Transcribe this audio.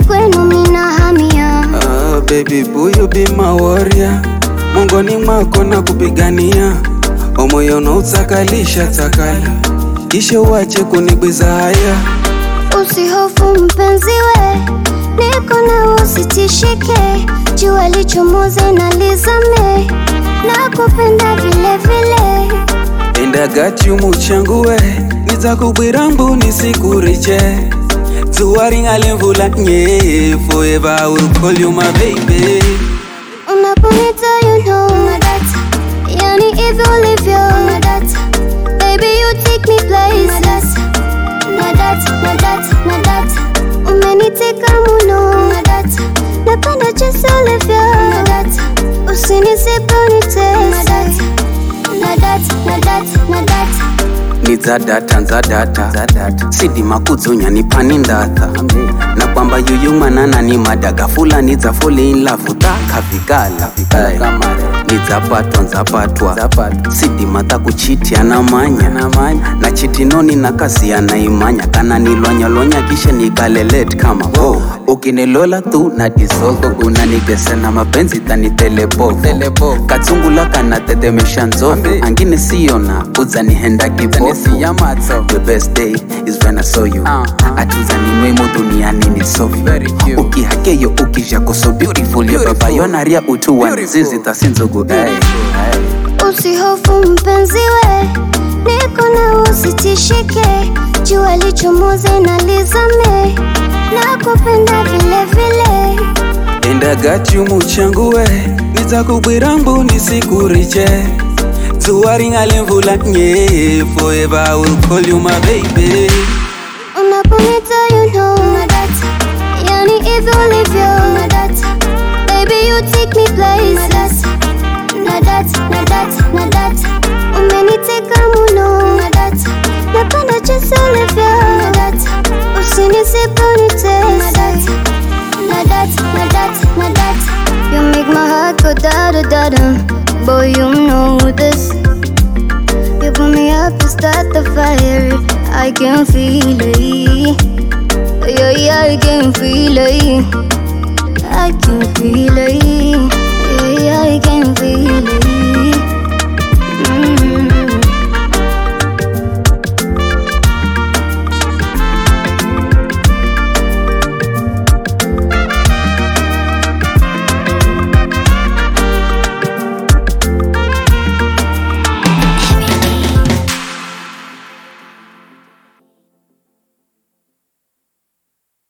kwenu mina hamia Ah, baby boo you be my warrior, mongoni mwako na kupigania, omoyo unaotsakalisha tsakala, kisha uache kunigwiza haya. Usihofu mpenzi we, niko na usitishike, jua lichomoze na lizame, na kupenda vile vile. And I got you muchangu we, nitakubwira mbu nisikuriche, tuwaringale mvula nye, forever I will call you my baby. Unaponita you know unadata, yani hivyo ulivyo unadata, baby you take me places. Nadata, nadata, nadata, umeniteka muno unadata, napenda jinsi ulivyo unadata, usinisipe unitese. Nadata, nadata, nadata, nidzadata ndzadata sidima kudzonya nipani ndatha na kwamba yuyumanana ni madaga fulani dza fole in love takhavikala nidzapatwa ndzapatwa sidima takuchitya namanya na chitinoni nakaziya naimanya kana nilwanyalwanya kisha nikalelet kama oh. ukinilola tu na disoko unanigesena mapenzi tanitelepo katsungula kana tetemesha nzoto angine siyona udzanihenda kibofu the best day is when I saw you atuzanimwemo duniani ni sofi ukihakeyo ukijako so beautiful yo baba yonaria utuwa zizi tasinzugu ay. usihofu mpenzi we, niko na usitishike, jua lichomoze na lizame, na kupenda vile vile. And I got you muchangu we nitakubwira mbu nisikuriche tuwaringale mvula nye forever I will call you my baby Unaponita you know unadata, yani hivyo ulivyo unadata, baby you take me places. Nadata, nadata, nadata, umeniteka muno unadata, napenda jinsi ulivyo unadata, usinisipe unitese. Nadata, nadata, nadata, you make my heart go da da da da. Boy you know this. You put me up to start the fire. I can feel it. Yeah, yeah, I can feel it. I can feel it. Yeah, yeah, I can feel it.